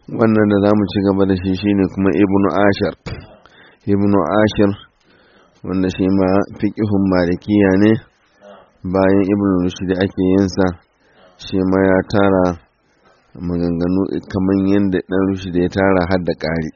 wannan da za mu ci gaba da shi shine kuma ibnu ashar ibnu ashir wanda shi ma fiƙihun malikiya ne bayan ibnu rushd ake yinsa shi ma ya tara maganganu kamar yadda ɗan rushd ya tara har da ƙari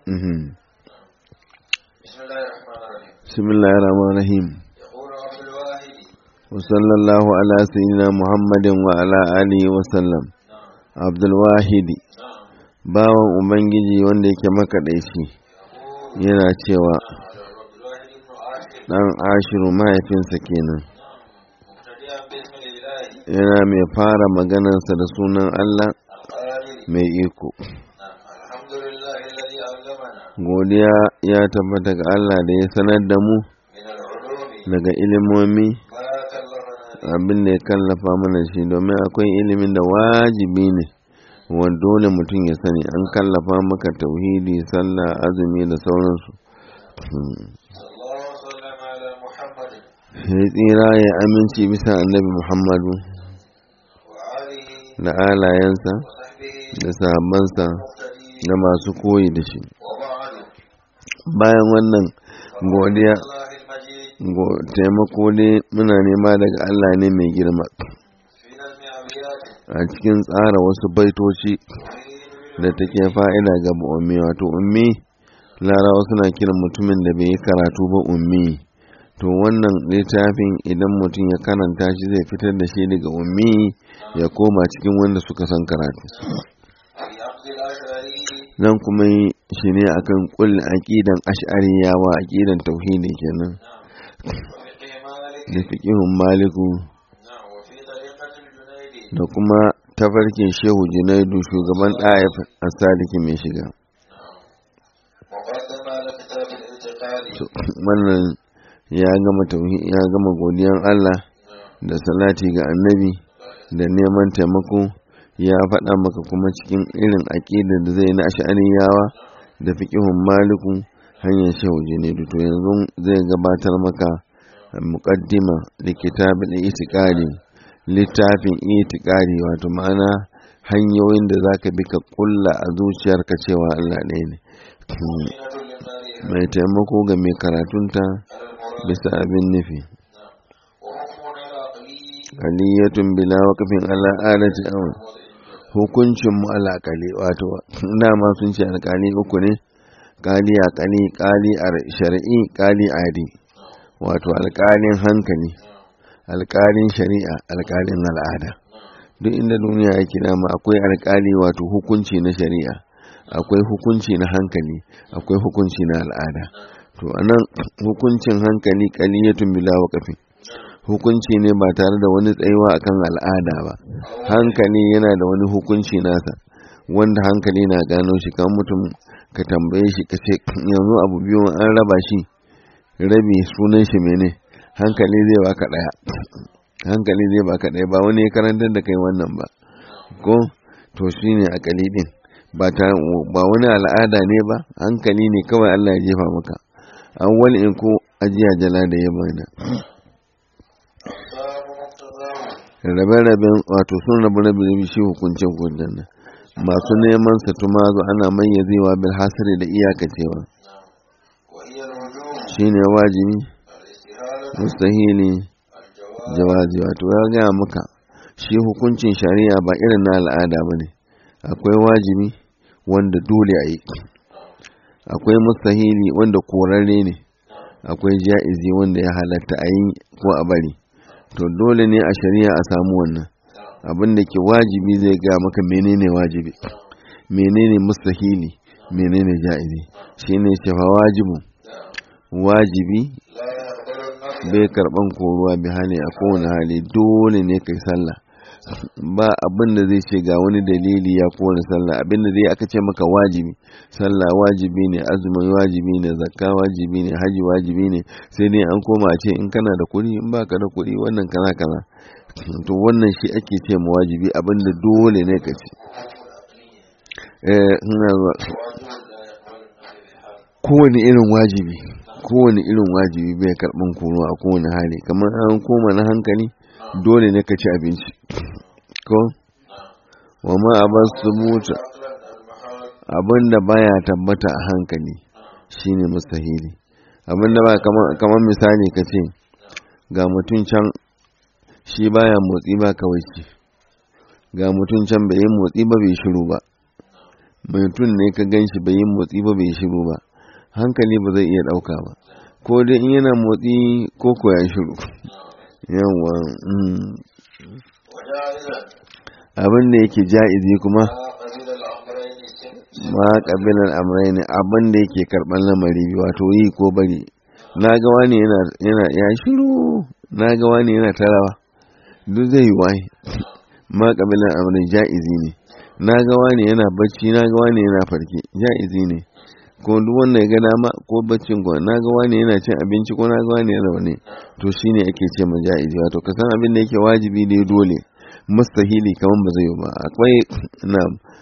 bismillahir rahmanir rahim وصلى الله على سيدنا محمد وعلى آله وسلم عبد الواحد bawan ubangiji wanda yake makaɗaici yana cewa ɗan ashiru mahaifinsa kenan yana mai fara maganarsa da sunan Allah mai iko godiya ya tabbata ga Allah da ya sanar da mu daga ilimomi abin da ya kallafa mana shi domin akwai ilimin da wajibi ne wa dole mutum ya sani an kallafa maka tauhidi sallah azumi da sauransu ya tsira ya aminci bisa annabi muhammadu da alayensa da sahabbansa da masu koyi da shi bayan wannan godiya taimako ne muna nema daga Allah ne mai girma a cikin tsara wasu baitoci da take fa'ida ga ummi wato ummi larawa suna kiran mutumin da bai yi karatu ba ummi to wannan littafin idan mutum ya karanta shi zai fitar da shi daga ummi ya koma cikin wanda suka san karatu nan kuma shi ne akan kullum aƙidan ash'ariyawa aƙidan tauhidi kenan da fiƙihun maliku da kuma tafarkin shehu junaidu shugaban ɗayaf a sadiki mai shiga wannan ya gama ya gama godiyan Allah da salati ga annabi da neman taimako ya faɗa maka kuma cikin irin aƙidar da zai na ash'ariyawa da fiƙihun maliku hanyar shehu junaidu to yanzu zai gabatar maka muqaddima da kitabin itiqadi littafin itiqadi wato ma'ana hanyoyin da zaka bi ka kulla a zuciyarka cewa Allah ɗaya ne mai taimako ga mai karatunta bisa abin nufi aliyatun bila waqfin ala adati aw hukuncin mu alaqali wato dama sun ce alƙali uku ne kali a kali kali a shari'i kali adi wato alƙalin hankali alƙalin shari'a alƙalin al'ada duk inda duniya yake dama akwai alƙali wato hukunci na shari'a akwai hukunci na hankali akwai hukunci na al'ada to anan hukuncin hankali kaliyatun bila waqafin hukunci ne ba tare da wani tsayuwa akan al'ada ba hankali yana da wani hukunci nasa wanda hankali na gano shi kan mutum ka tambaye shi ka ce yanzu abu biyu an raba shi rabi sunan shi mene hankali zai baka daya hankali zai baka daya ba wani ya karantar da kai wannan ba ko to shine akali din ba ta ba wani al'ada ne ba hankali ne kawai Allah ya jefa maka awwal in ko ajiya jala da ya bana rabe-raben wato sun rabu rabe shi hukuncin hukuncin nan masu neman sa tumazu ana mayyazewa bil hasri da iyakacewa shine wajibi mustahili jawazi wato ya gaya maka shi hukuncin shari'a ba irin na al'ada ba ne akwai wajibi wanda dole a yi akwai mustahili wanda korarre ne akwai ja'izi wanda ya halatta a yi ko a bari to dole ne a shari'a a samu wannan abin da ke wajibi zai gaya maka menene wajibi menene mustahili menene ja'izi shine cewa wajibu wajibi bai karban koruwa bi hali a kowane hali dole ne kai sallah ba abin da zai ce ga wani dalili ya kowane sallah abin da zai aka ce maka wajibi sallah wajibi ne azumi wajibi ne zakka wajibi ne haji wajibi ne sai dai an koma a ce in kana da kuɗi in baka da kuɗi wannan kana kana to wannan shi ake ce mu wajibi abin da dole ne ka ce eh kowane irin wajibi kowane irin wajibi bai karɓan kono a kowane hali kamar an koma na hankali dole ne ka ci abinci ko wa ma a ba su mutu abin da baya tabbata a hankali shine mustahili abin da ba kamar misali ka ce ga mutum can shi baya motsi ba kawai ce ga mutum can bai yi motsi ba bai shiru ba mutum ne ka gan shi bai yi motsi ba bai shiru ba hankali ba zai iya ɗauka ba ko dai in yana motsi ko ko ya shiru yawa abin da yake ja'izi kuma ma kabilan amrai ne abin da yake karɓar lamari wato yi ko bari na ga wani yana ya shiru na ga wani yana tarawa duk zai yi waye ma kabilan amrai ja'izi ne na ga wani yana bacci na ga wani yana farke ja'izi ne ko duk wanda ya ga dama ko baccin ko na ga wani yana cin abinci ko na ga wani yana wani to shine ake ce ma ja'izi wato ka san abin da yake wajibi ne dole mustahili kaman ba zai yi ba akwai na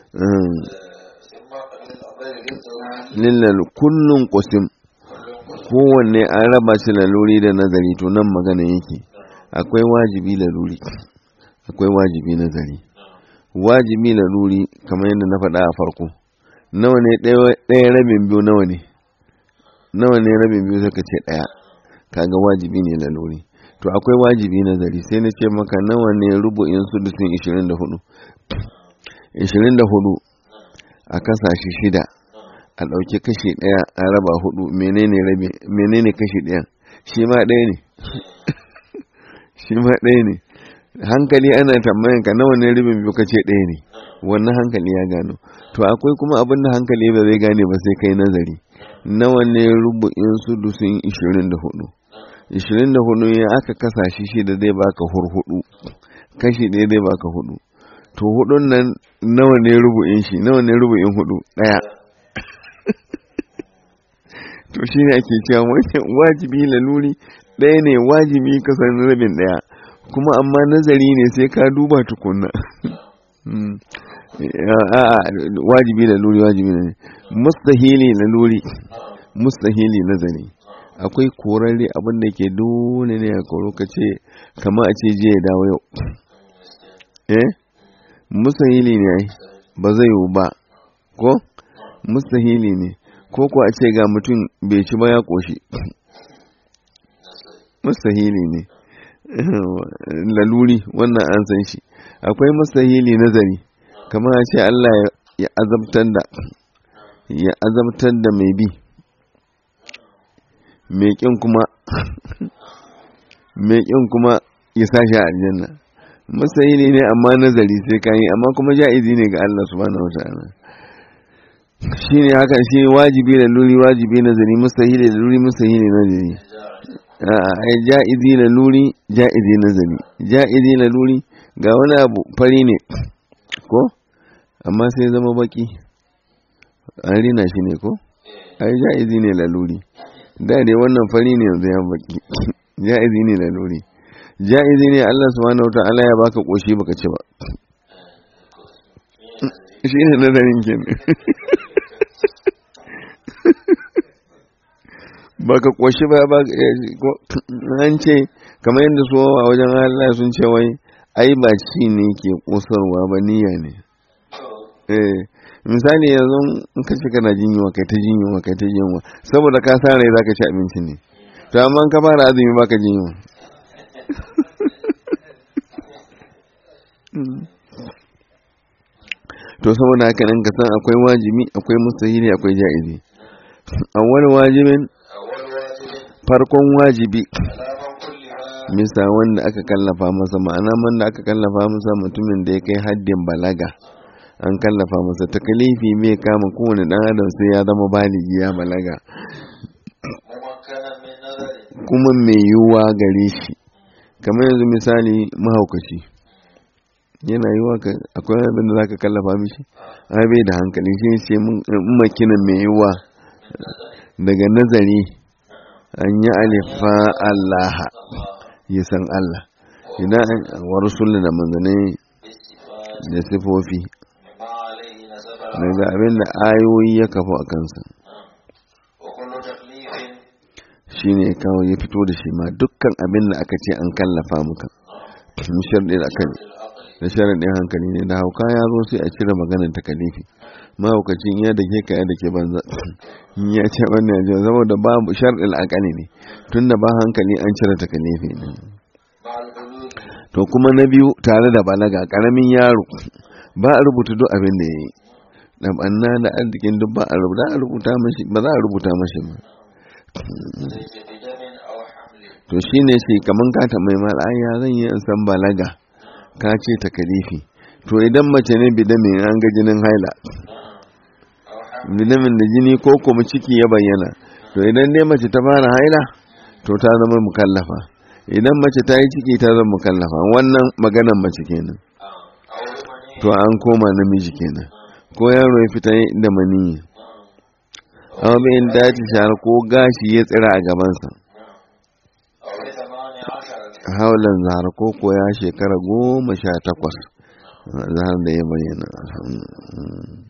lillal kullun qusim kowanne an raba shi laluri da nazari to nan magana yake akwai wajibi laluri akwai wajibi nazari wajibi laluri kamar yadda na faɗa a farko nawa ne ɗaya rabin biyu nawa ne nawa ne rabin biyu suka ce ɗaya kaga wajibi ne laluri to akwai wajibi nazari sai na ce maka nawa ne rubu'in sudusin 24 24 a kasashe shida a ɗauki kashi ɗaya a raba hudu menene rabi menene kashi ɗaya shi ma ɗaya ne shi ma ɗaya ne hankali ana tambayan ka nawa ne rabin biyu kace ɗaya ne wannan hankali ya gano to akwai kuma abin da hankali ba zai gane ba sai kai nazari nawa ne rubu'in sudusin 24 24 ya aka kasa shi shi da zai baka hurhudu kashi ɗaya zai baka hudu to hudun nan nawa ne rubu'in shi nawa ne rubu'in hudu ɗaya to shi ne ake cewa wajibi laluri ɗaya ne wajibi kasan rabin ɗaya kuma amma nazari ne sai ka duba tukunna a'a wajibi laluri wajibi ne mustahili laluri mustahili nazari akwai korarre abin da ke dole ne a koro ka ce kama a ce je ya dawo yau eh mustahili ne ai ba zai yiwu ba ko mustahili ne ko ko a ce ga mutum bai ci ba ya koshi mustahili ne laluri wannan an san shi akwai mustahili nazari kamar a ce Allah ya azabtar da ya azabtar da mai bi mai kin kuma mai kin kuma ya sashi a aljanna mustahili ne amma nazari sai ka yi amma kuma ja'izi ne ga Allah subhanahu wataala shi ne haka shi wajibi da luri wajibi nazari mustahili da luri mustahili nazari ai ja'izi la luri ja'izi nazari ja'izi la luri ga wani abu fari ne ko amma sai zama baki an rina shi ne ko ai ja'izi ne la luri da dai wannan fari ne yanzu ya baki ja'izi ne la luri ja'izi ne Allah subhanahu wata'ala ya baka koshi baka ci ba shi ne nazarin kenan baka koshi ba ba an ce kamar yadda su a wajen Allah sun ce wai ai ba ci ne ke kosarwa ba niyya ne eh misali yanzu in ka ci kana jin yunwa kai ta jin yunwa kai ta jin yunwa saboda ka sa rai zaka ci abinci ne to amma ka fara azumi baka jin yunwa to saboda haka nan ka san akwai wajibi akwai mustahili akwai ja'izi awwal wajibin farkon wajibi misa wanda aka kallafa masa ma'ana wanda aka kallafa masa mutumin da ya kai haddin balaga an kallafa masa takalifi mai kama kowane dan adam sai ya zama baligi ya balaga kuma mai yiwuwa gare shi kamar yanzu misali mahaukaci yana yiwuwa akwai abin da zaka kallafa mishi ai bai da hankali shi ce makina mai yiwuwa daga nazari an yi alifa Allah ya san Allah idan wa rasul da manzanai da sifofi daga abin da ayoyi ya kafa a kansa shi ne kawai ya fito da shi ma dukkan abin da aka ce an kallafa muka mishar da aka da sharaɗin hankali ne da hauka ya zo sai a cire maganar takalifi mahaukacin ya da ke ka ya da ke banza ya ce wannan ya zama da babu sharɗin akali ne tun da ba hankali an cire takalifi ne to kuma na biyu tare da balaga ƙaramin yaro ba a rubuta duk abin da ya yi da banna da arzikin duk ba a rubuta mashi ba za a rubuta mashi ba to shine shi kaman ka tambayi mal ya zan yi in san balaga ka ce takalifi to idan mace ne bidamin an ga jinin haila bidamin da jini ko kuma ciki ya bayyana to idan dai mace ta fara haila to ta zama mukallafa idan mace ta yi ciki ta zama mukallafa wannan maganan mace kenan to an koma namiji kenan ko yaro ya fita da maniyi amma bayan dace shahar ko gashi ya tsira a gabansa haulan zahar ko ko ya shekara goma sha takwas zahar da ya bayyana